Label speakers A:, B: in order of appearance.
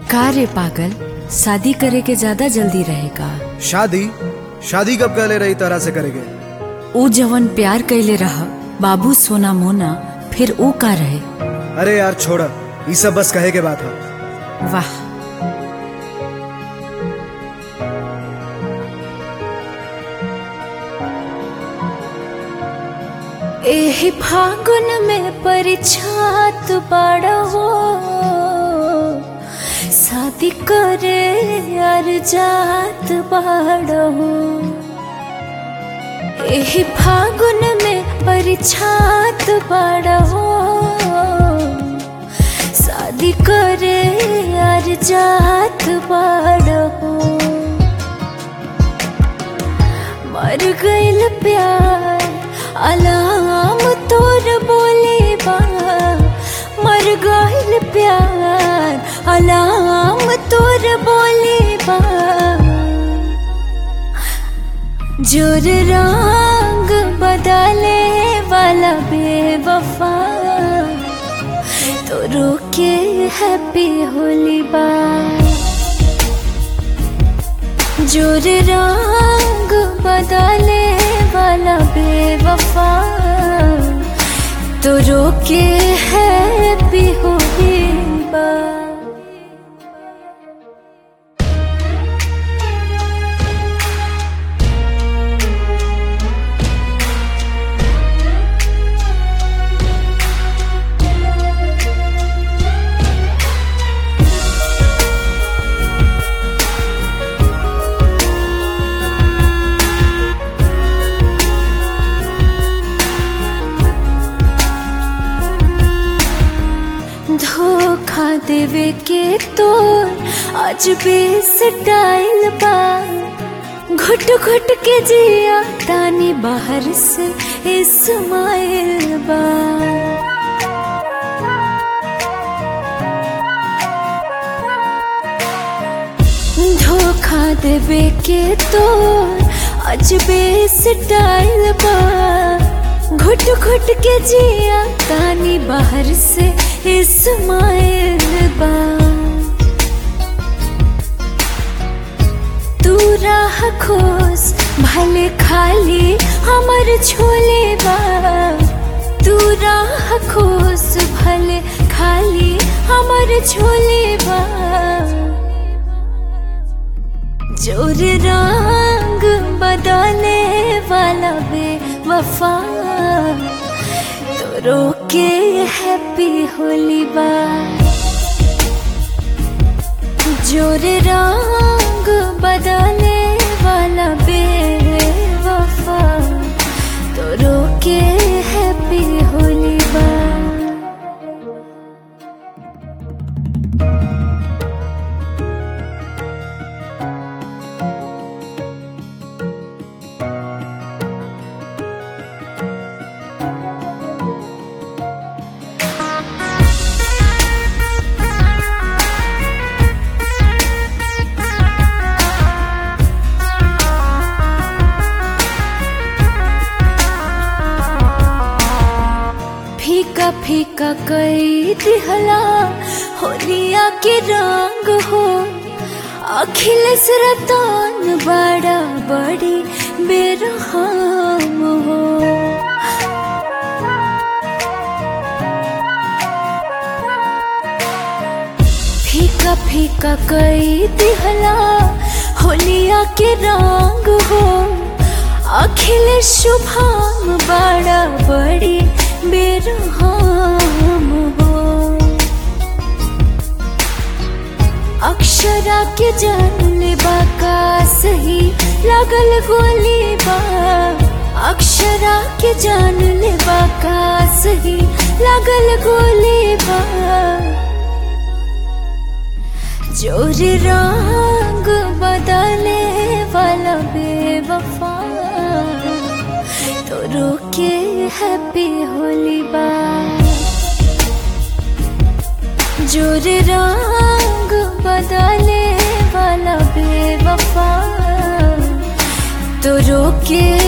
A: का रे पागल शादी करे के ज्यादा जल्दी रहेगा
B: शादी शादी कब कर ले रही तरह से करेंगे
A: ऊ जवन प्यार कैले रहा बाबू सोना मोना फिर ऊ का रहे
B: अरे यार छोड़ ये सब बस कहे के बात है
A: वाह एही फागुन में परिछात बड़ा हो शादी करे यार जात बड़ा हो एही फागुन में परिछात बड़ा हो शादी करे यार जात बड़ा हो मर गइल प्यार अलाम तोर बोले बा मर गइल प्यार अलाम तोर बोले बा जोर रंग बदले वाला बेवफा तो रोके हैप्पी होली बा जोर रंग बदले वाला बेवफा तो रोके है भी होगी बा धोखा देवे के तोर आज भी स्टाइल बा घुट घुट के जिया तानी बाहर से इस्माइल बा धोखा देवे के तोर आज भी स्टाइल बा घुट घुट के जिया तानी बाहर से इस्माइल बा तू राह खोस भले खाली हमर छोले बा तू राह खोस भले खाली हमर छोले बा जोर रंग बदले वाला बे वफा तो रोके हैप्पी होली बा जोर रंग बदले वाला बे वफा तो रोके हैप्पी होली बा फीका फीका कई दिहला होलिया के रंग हो अखिलेश रतन बड़ा बड़ी बेरहम हो फीका फीका कई दिहला होलिया के रंग हो अखिलेश शुभम बड़ा बड़ी बेरहम हो अक्षरा के जान बाका सही लगल गोली बा अक्षरा के जान बाका सही लगल गोली बा जोर रंग बदले वाला बेवफा तो रोके हैप्पी होली बा जोर रंग बदले वाला बेवफा तो रोके